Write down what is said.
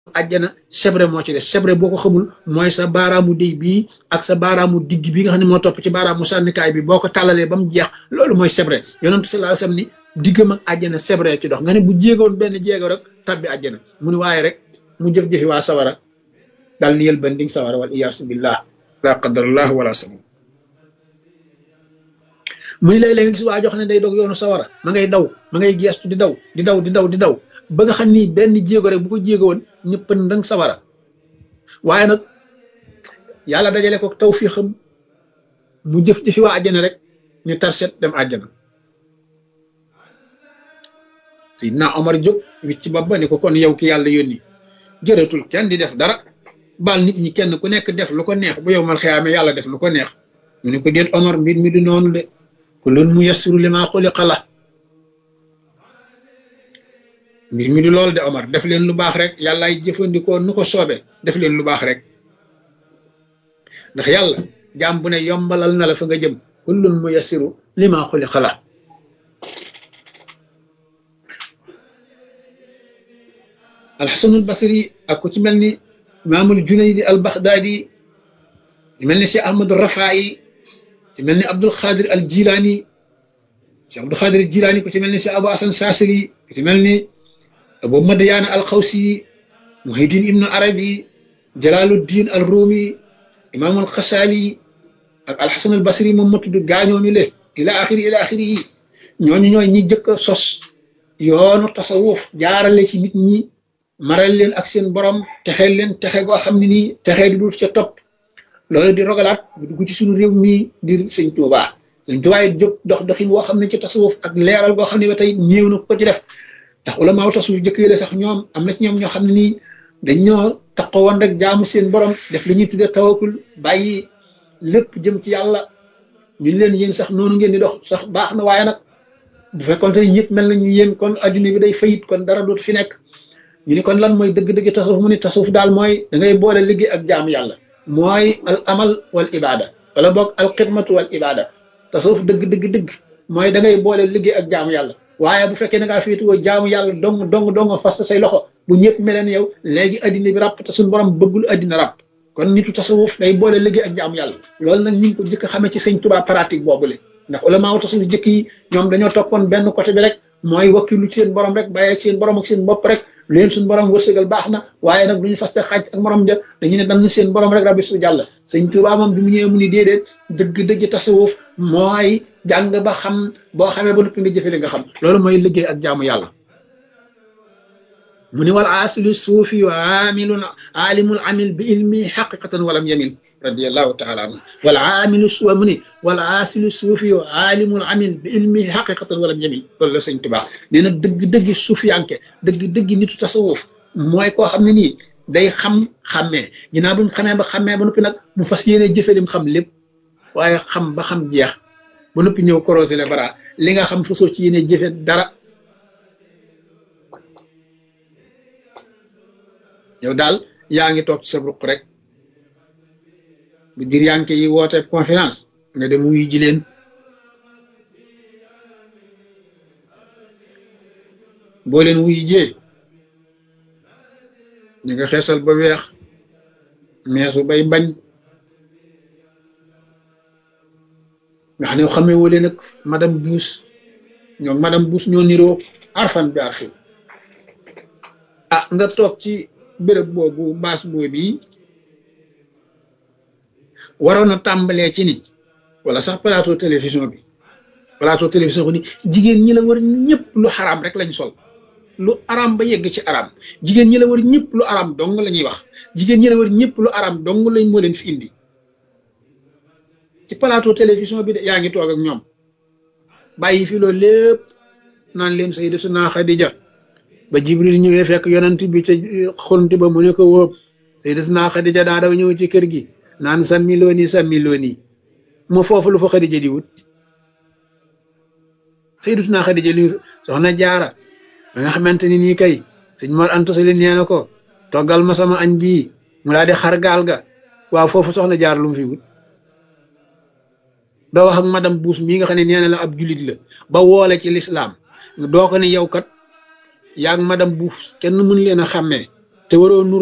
àjjana sebre moo ci des sebre boo ko xamul mooy sa baaraamu déy bii ak sa baaraamu digg bi nga xam ne moo topp ci baaraamu sànnikaay bi boo ko tàllalee ba mu jeex loolu mooy sebre yonentu sallallahu alayhi wasallam ni diggam ak àjjana sebre ci dox nga ne bu jéegoon benn jéego rek tabbi àjjana mu ni waaye rek mu jëf-jëfi waa sawara dal ni yël banding sawara wal iyaasu billah la qadarallah wala sama mu ni léeg-léeg nga gis waa jox ne day dog yoonu sawara ma ngay daw ma ngay geestu di daw di daw di daw di daw ba nga xam ni benn jéego rek bu ko jéego woon ñëpp ndang sawara waaye nag yàlla dajale ko tawfiixam mu jëf-jëfi waa àjjana rek ñu tarset dem àjjana Sidna Omar jóg wicc ba ba ni ko kon yow ki yàlla yónni jërëtul kenn di def dara baal nit ñi kenn ku nekk def lu ko neex bu yow mal xiyaame yàlla def lu ko neex mu ne ko déet Omar mbir mi du noonu de kullun muyassiru limaa xuliqa la mbir mi du loolu de Omar def leen lu baax rek yàllaay jëfandikoo nu ko soobe def leen lu baax rek ndax yàlla jaam bu ne yombalal na la fa nga jëm kullun muyassiru limaa xuliqa la alxasanul basri ak ku ci mel ni imaamul junaydi al baxdaadi ci mel ni si ahmadu rafaayi ci mel ni abdul xaadir al jilaani si abdul xaadir al jilaani ku ci mel ni si abu asan saasiri ku ci mel ni abu madiyaana al xawsi muhiddin ibnu arabi jalaaluddin al ruumi imaamul xasaali ak alxasan al basri moom ma tudd gaañoo mi le ila axiri ila axiri yi ñooñu ñooy ñi jëkk a sos yoonu tasawuf jaarale ci nit ñi maral leen ak seen borom texeel leen texe goo xam ne nii texee di dul ca topp loolu di rogalaat bu dugg ci suñu réew mii di sëñ Tuubaa sëñ Tuubaa yi jóg dox doxin woo xam ne ci tasawuf ak leeral goo xam ne ba tey néew na ko ci def ndax ulama wu tasawuf jëkk yële sax ñoom am na ci ñoom ñoo xam ne nii dañ ñoo taxawoon rek jaamu seen borom def li ñuy tuddee tawakul bàyyi lépp jëm ci yàlla ñu leen yéen sax noonu ngeen di dox sax baax na waaye nag bu fekkoon te ñëpp mel nañu yéen kon adduna bi day fayit kon dara dootu fi nekk ñu ni kon lan mooy dëgg-dëgg tasawuf mu ni tasawuf daal mooy da ngay boole liggéey ak jaamu yàlla mooy al amal wal ibada wala boog al xidmatu wal ibada tasawuf dëgg dëgg dëgg mooy da ngay boole liggéey ak jaamu yàlla waaye bu fekkee da ngaa féetuwoo jaamu yàlla dong dong dong fas say loxo bu ñëpp meleen yow léegi addina bi ràpp te suñu borom bëggul addina ràpp kon nitu tasawuf day boole liggéey ak jaamu yàlla loolu nag ñu ngi ko jëkk xamee ci sëñ Tuubaa pratique boobule ndax ulama tasawuf jëkk yi ñoom dañoo toppoon benn côté bi rek mooy wakkilu ci seen borom rek bàyyee ci seen borom ak seen bopp rek leen suñu borom wërsëgal baax na waaye nag duñu faste xaaj ak morom ja dañu ne dañ seen borom rek rabbi su jàll sëñ Tuubaa moom bi mu ñëwee mu ni déedéet dëgg-dëgg tasawuf mooy jàng ba xam boo xamee ba noppi nga jëfe li nga xam loolu mooy liggéey ak jaamu yàlla mu ni wal asilu suufi wa amilun alimul amil bi ilmi xaqiqatan walam yamil radiallahu taala anhu wal aamilu suwa mu ni wal aasilu suufi wa aalimul amil bi ilmihi xaqiqatan walam yamil loolu la sëñ Tuubaa nee na dëgg-dëgg suufiyanke dëgg-dëgg nitu tasawuf mooy koo xam ne nii day xam xàmmee ginnaaw bu mu xamee ba xàmmee ba noppi nag mu fas yéene jëfe lim xam lépp waaye xam ba xam jeex ba noppi ñëw korosé le bara li nga xam fasoo ci yéene jëfe dara yow daal yaa ngi toog ci sa ruq rek bu dir yanke yi woote conférence nga dem wuyu ji leen boo leen wuyu jee ñu nga xeesal ba weex meesu bay bañ nga xam ne xamee woo leen ak madame Buus ñoom madame Buus ñoo niroo arfan bi arfi ah nga toog ci béréb boobu baas boobu waroon a tàmbalee ci ni wala sax plateau télévision bi plateau télévision bi ni jigéen ñi la war ñëpp lu xaraam rek lañ sol lu araam ba yegg ci araam jigéen ñi la war ñëpp lu araam dong la ñuy wax jigéen ñi la war ñëpp lu araam dong lañ moo leen fi indi ci plateau télévision bi de yaa ngi toog ak ñoom bàyyi fi loolu lépp naan leen sayyidatuna Xadija ba Jibril ñëwee fekk yonent bi ca xunti ba mu ne ko wóob sayyidatuna Xadija daa daw ñëw ci kër gi naan sàmmi looni sàmmi looni moo foofu lu fa Xadija di wut sayyidatuna Xadija li soxna jaara ba nga xamante ni nii kay sëñ Mor Anta Sali nee na ko toggal ma sama añ bii mu daal di xar gaal ga waaw foofu soxna jaar lu mu fi wut doo wax ak madame Buus mii nga xam ne nee na la ab julit la ba woole ci lislaam doo ko ne yow kat yaag madame Buus kenn mën leen a xàmmee te waroo